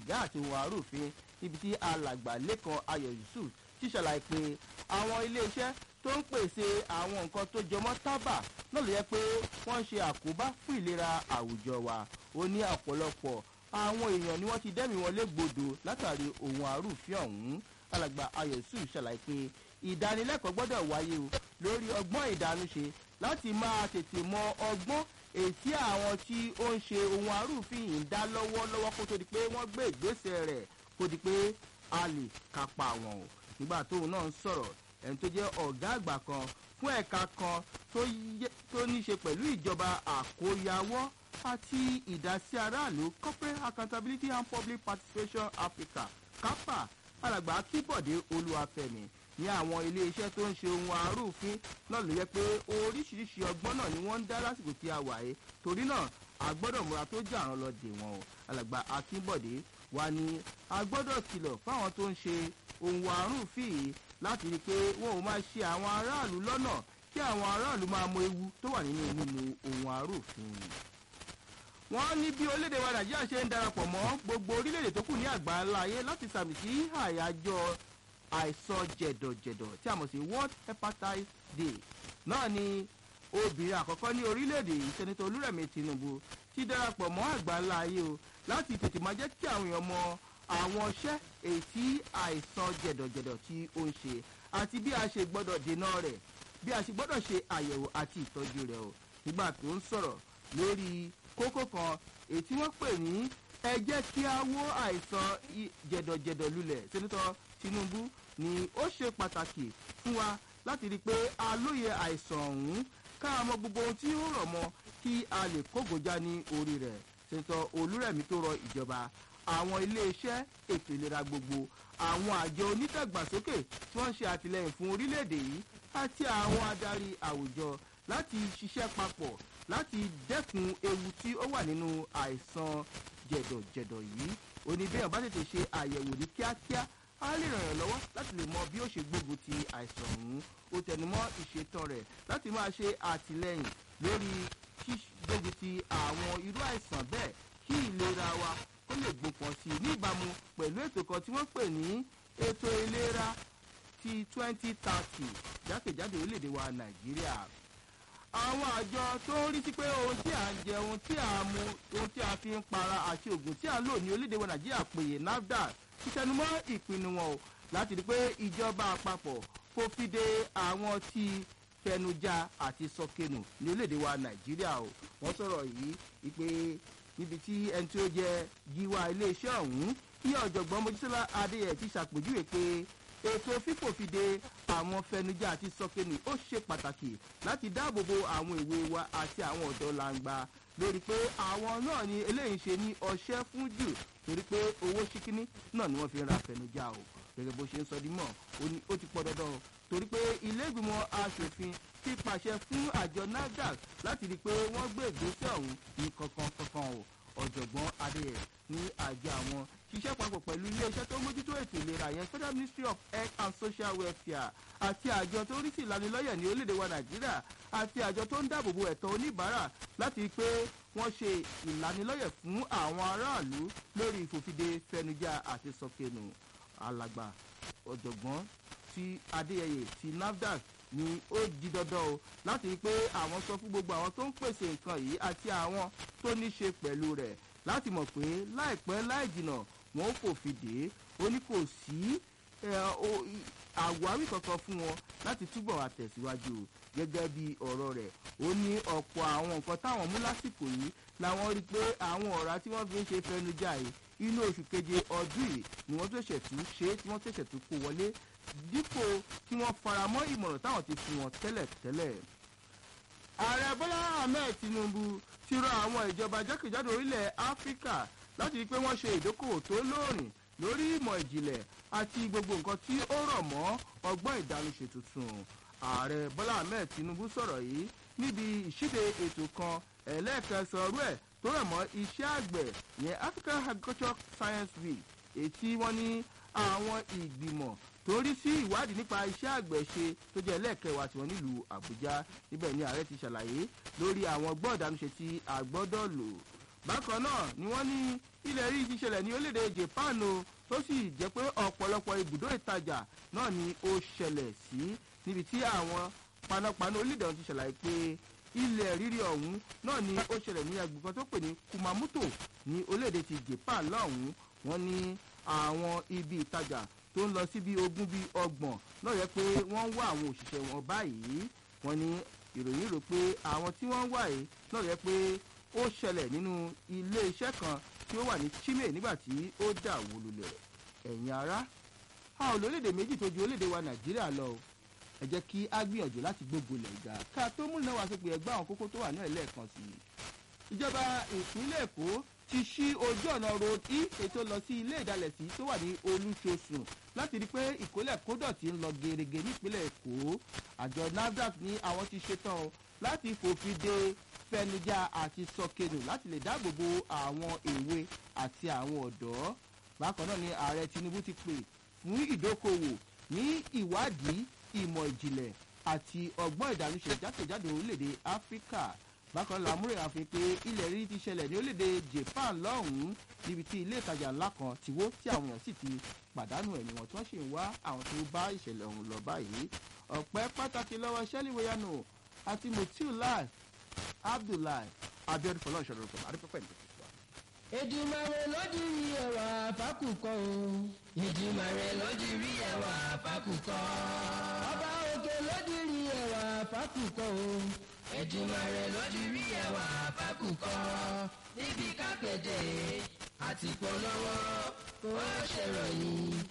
sìgá àti ohun àrùfin níbi tí alàgbà lẹ́kan ayọ̀ yusuf ti ṣàlàyé pé àwọn iléeṣẹ́ tó ń pèsè àwọn nǹkan tó jọmọ́ tábà náà ló yẹ pé wọ́n ń ṣe àkóbá fún ìlera àwùjọ wa ó ní ọ̀pọ̀lọpọ̀ àwọn èèyàn ni wọ́n ti dẹ́mi wọn légbodò látàrí ohun àrùfin ọ̀hún alàgbà ayọ̀ yusuf ṣàlàyé pé ìdánilẹ́kọ̀ọ́ gbọ́dọ̀ wáyé o lórí ọgbọ́n ìdánúṣe láti máa tètè mọ ọgbọ́n ètí àwọn tí ó ń ṣe ohun arúfin yìí ń dá lọ́wọ́lọ́wọ́ kó tó di pé wọ́n gbé ìgbésẹ̀ rẹ̀ kó di pé a lè kápá wọn o nígbà tóun náà ń sọ̀rọ̀ ẹni tó jẹ́ ọ̀gá àgbà kan fún ẹ̀ka kan tó ní ṣe pẹ̀lú ìjọba àkóyawọ́ àti ìdásí aráàlú corporate accountability and public participation africa kápá alàgbà akíbọ̀dé olúwàfẹ̀mí ní àwọn iléeṣẹ́ tó ń ṣe ohun arúfin náà ló yẹ pé oríṣiríṣi ọgbọ́n náà ni wọ́n ń dá lásìkò tí a wà yé torí náà a gbọ́dọ̀ múra tó jà rán lọ dè wọ́n o alàgbà akínbọ̀dé wa ni a gbọ́dọ̀ kìlọ̀ fáwọn tó ń ṣe ohun arúfin yìí láti rí i pé wọn ò máa ṣe àwọn aráàlú lọ́nà kí àwọn aráàlú máa mọ ewu tó wà nínú mímu ohun arúfin yìí wọ́n ní bí orílẹ̀-èdè wa nàìjíríà ṣe ń darapọ̀ mọ́ gbogbo orílẹ̀-èdè tó kù ní àgbáńlá ayé láti sàmì sí àyájọ́ àìsàn jẹ̀dọ̀jẹ̀dọ̀ tí a mọ̀ sí world hepatitis day náà ni obìnrin àkọ́kọ́ ní orílẹ̀-èdè yìí sẹ́nitọ́ olúrẹ̀mí tinubu ti darapọ̀ mọ́ àgbáńlá ayé o láti tètè máa jẹ́ kí àwọn èèyàn mọ àwọn iṣẹ́ èyí tí àìsàn jẹ̀dọ̀jẹ̀dọ̀ tí ó ń ṣe àti bí a ṣe gbọ́dọ̀ dènà rẹ̀ bí a ṣe gbọ́dọ̀ ṣe àyẹ̀wò àti ìtọ́jú rẹ̀ o nígbà tó ń sọ̀rọ̀ lórí kókó kan èyí tí wọ́n pè ní ẹ jẹ́ kí a wó àìsàn jẹ̀dọ̀jẹ̀dọ̀ lulẹ̀ sẹ́nitọ́ tinubu ni ó ṣe pàtàkì fún wa láti rí i pé a lóye àìsàn ọ̀hún ká mọ gbogbo ohun tí ó rọ̀ mọ́ kí a lè kógojá ní orí rẹ̀ sẹ́nitọ́ olúrẹ̀mí tó rọ ìjọba àwọn iléeṣẹ́ ètò ìlera gbogbo àwọn àjọ onítàgbàsókè tí wọ́n ń ṣe àtìlẹyìn fún orílẹ̀-èdè yìí àti àwọn adarí àwùjọ láti ṣiṣẹ́ papọ̀ láti dẹ́kun ewu tí ó wà nínú àìsàn jẹ̀dọ̀jẹ̀dọ̀ yìí oníbẹ̀yàn bá tètè ṣe àyẹ̀wò ní kíákíá á lè ràn yàn lọ́wọ́ láti lè mọ bí ó ṣe gbógun ti àìsàn ọ̀hún ó tẹnumọ́ ìṣètàn rẹ̀ láti máa ṣe àtìlẹyìn lórí gbógun ti àwọn irú àìsàn bẹ́ẹ̀ kí ìlera wa kó lè gbópọn sí i ní ìbámu pẹ̀lú ètò kan tí wọ́n pè ní ètò ìlera ti twenty thirty jákèjádò orílẹ̀-èdè wa nàìjíríà àwọn àjọ tó ń rí sí pé ohun tí à ń jẹ ohun tí à ń mu ohun tí a fi ń para àti oògùn tí à ń lò ní orílẹ̀-èdè wa nàìjíríà péye nafdac ti tẹnumọ́ ìpinnu wọn o láti rí i pé ìjọba àpapọ̀ kò fi de àwọn tí fẹnujà àti sọkẹnù ní orílẹ̀-èdè wa nàìjíríà o wọ́n sọ̀rọ̀ yìí wípé níbi tí ẹni tí ó jẹ gíwá iléeṣẹ́ ọ̀hún kí ọ̀jọ̀gbọ́n mojísọ́lá adéyẹ ti ṣàpèjúwe pé ètò fífòfinde àwọn fẹnujá àti sọkẹnì ó ṣe pàtàkì láti dáàbò bo àwọn ìwé wa àti àwọn ọ̀dọ́ làǹgbà lórí pé àwọn náà ni eléyìí ṣe ní ọṣẹ́ fún jù torí pé owó ṣíkíní náà ni wọ́n fi ń ra fẹnujá o gẹ́gẹ́ bó ṣe ń sọ dímọ̀ ó ti pọ̀ dandan o torí pé ilé ìgbìmọ̀ asòfin ti pàṣẹ fún àjọ nafdac láti rí i pé wọ́n gbé ìgbésẹ̀ ọ̀hún ní kankan kankan o ọ̀jọ̀gbọ́n adéyẹ ní àjọ àwọn ṣiṣẹ́ papọ̀ pẹ̀lú iléeṣẹ́ tó mójútó ètò ìlera yẹn federal ministry of health and social welfare àti àjọ tó rí sí ìlanilọ́yẹ̀ ní orílẹ̀-èdè wa nàìjíríà àti àjọ tó ń dáàbòbo ẹ̀tọ́ oníbàárà láti rí i pé wọ́n ṣe ìlanilọ́yẹ̀ fún àwọn aráàlú lórí ìfòfinde fẹnujá àti sọkẹnù alàgbà ọ̀jọ̀gbọ́n ti adéyẹyẹ ti nafdac ni ó di dandan o láti rí i pé àwọn sọ fún gbogbo àwọn tó ń pèsè nǹkan yìí àti àwọn tó ní ṣe pẹ̀lú rẹ̀ láti mọ̀ pé láìpẹ́ láì jìnà wọn ó fòfin dè é ó ní kò sí àwáwí kankan fún wọn láti túbọ̀ àtẹ̀síwájú gẹ́gẹ́ bí ọ̀rọ̀ rẹ̀ ó ní ọ̀pọ̀ àwọn nǹkan táwọn mú lásìkò yìí làwọn rí i pé àwọn ọ̀rá tí wọ́n fi ń ṣe fẹnujá yìí inú oṣù keje ọdún yìí ni wọ́n tó ṣẹ̀tú ṣe tí wọ́n tó ṣẹ̀tú kó wọlé dípò kí wọ́n faramọ́ ìmọ̀ràn táwọn ti fún wọn tẹ́lẹ̀ tẹ́lẹ̀. ààrẹ bọ́lá ahmed tinubu ti rọ àwọn ìjọba jákèjádò orílẹ̀ áfíríkà láti rí i pé wọ́n ṣe ìdókòwò tó lóòrìn lórí ìmọ̀ ìjìnlẹ̀ àti gbogbo nǹkan tí ó rọ̀ mọ́ ọgbọ́n ìdánúṣe tuntun. ààrẹ bọ́lá ahmed tinubu sọ̀rọ̀ yìí níbi ìṣíde ètò kan ẹlẹ́ẹ̀kẹsàn-án rú ẹ̀ tó rẹ̀ mọ́ iṣẹ́ àgbẹ̀ yẹn african agriculture science week èyí tí wọ́n ní àwọn ìgbìmọ̀ tó rí sí ìwádìí nípa iṣẹ́ àgbẹ̀ ṣe tó jẹ́ ẹlẹ́ẹ̀kẹwàá tiwọn nílùú àbújá níbẹ̀ ni ààrẹ ti ṣàlàyé lórí àwọn gbọ́ọ̀dánúṣe tí a gbọ́dọ̀ lò bákan náà ni wọ́n ní ilẹ̀ rí ti ṣẹlẹ̀ ní orílẹ̀-èdè japan o tó sì jẹ́ pé ọ̀pọ̀lọpọ̀ ibùdó ìtajà náà ni ó ṣẹlẹ̀ sí níbi tí àwọn panápaná orílẹ̀-èdè ọ̀hún ti ṣàlàyé pé ilẹ̀ rírì ọ̀hún náà ni ó ṣẹlẹ̀ ní agbègbè kan tó pè ní kumamoto ní orílẹ̀-èdè ti japan lọ́hùn-ún wọ́n ní àwọn ibi ìtajà tó ń lọ sí bí ogún bí ọgbọ̀n náà yẹ pé wọ́n ń wá àwọn òṣìṣẹ́ wọn báyìí wọ́n ní ìròyìn rò pé àwọn tí wọ́n ń wá yìí náà yẹ pé ó ṣẹlẹ̀ nínú ilé iṣẹ́ kan tí ó wà ní chime nígbà tí ó dà wó lulẹ̀ ẹ̀yin ará a ò lórílẹ̀‐èdè méjì tó ju orílẹ̀‐èdè wa nàìjíríà lọ o ẹ jẹ́ kí a gbìyànjú láti gbógo lẹ̀ ga ká tó múlẹ̀ wá sópin ẹgbẹ́ àwọn kókó tó wà ní ẹ̀lẹ́ẹ̀kan sí i ìjọba ìpínlẹ̀ èkó ti ṣí ojú ọ̀nà road e ètò lọ sí ilé ìdálẹ̀sí tó wà ní olúṣosùn láti rí i pé ìkólẹ̀ kódọ̀tí ń lọ gerege nípínlẹ̀ èkó àjọ nafdac ní àwọn ti ṣetán o láti fòfin de fẹnujá àti sọkẹnù láti lè dáàbò bo àwọn èwe àti àwọn ọ̀dọ́ bákan náà ni ààrẹ tinubu ti pè fún ìdókòwò ní ìwádìí ìmọ̀ ìjìnlẹ̀ àti ọgbọ́n ìdánúṣe jákèjádò orílẹ̀-èdè áfíríkà bákan náà lámúrè àfi pé ilẹ̀ rí ti ṣẹlẹ̀ ní orílẹ̀-èdè japan lọ́hùn-ún níbi tí ilé ìtajà ńlá kan ti wó tí àwọn èèyàn sì ti pàdánù ẹ̀mí wọn tí wọ́n sì ń wá àwọn tó bá ìṣẹ̀lẹ̀ ọ̀hún lọ báyìí ọ̀pẹ́ pàtàkì lọ́wọ́ sẹ́lí weyano àti mutiu lai abdullahi abiodun fọlọ́ ìṣòro rẹ̀ adúpẹ́pẹ́ ní ìfẹ́ wa. Èdùmàrè lódìrí ẹwà fákùkọ o. Èdùmàrè lódìrí ẹwà fákùkọ. Ọba òkè lódìrí ẹwà fákùkọ o. Èdùmàrè lódìrí ẹwà fákùkọ. Níbi kápẹ́dẹ̀ àti polówó kó ṣèròyìn.